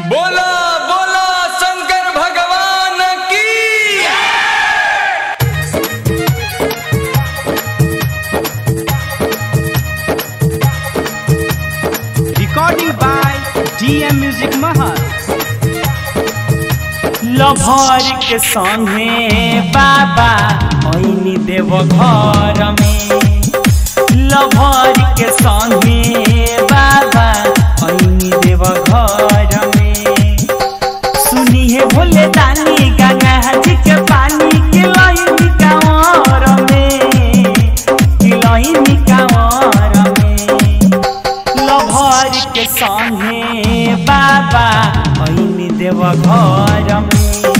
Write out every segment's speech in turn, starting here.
बोला बोला शंकर भगवान की Recording by DM Music Mahal. Lover के संगे बाबा ऐनी देव घर में लभर के संगे बाबा ऐनी देव घर में सुनिए भोले दानी गंगा जी के पानी के लईनी कांवर में के लईनी कांवर में लभर के संगे बाबा ऐनी देव घर में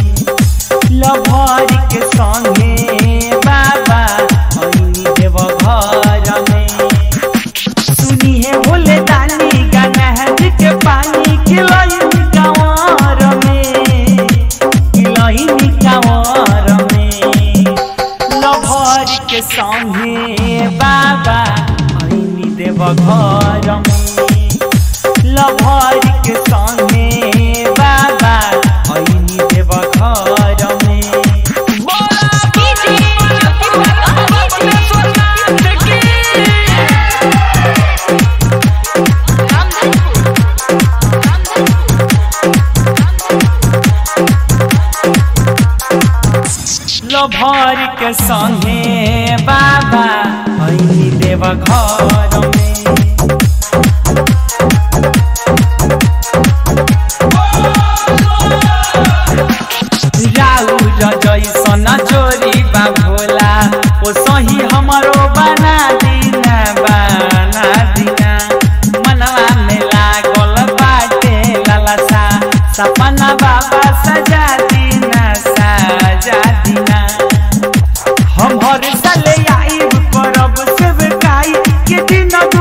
लभर के संगे बाबा ऐनी देव घर में सुनिए भोले दानी गंगा जी के पानी खिलई कांवर में खिलई कांवर में लभर के संगे बाबा ऐनी देव घर में लभर के संगे बाबा ऐनी देव घर में लभर के संगे बाबा ऐनी देव घर में राउर जैसन जोरी बा भोला ओ सही हमरो बना दीना बना दीना मनवा में लागल बाटे ललसा सपना बाबा सजा दीना सजा दीना हम हर साल आइब करब सब काई के दिन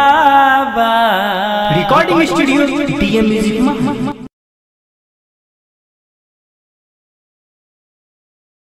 बाबा रिकॉर्डिंग स्टूडियो डीएम म्यूजिक महल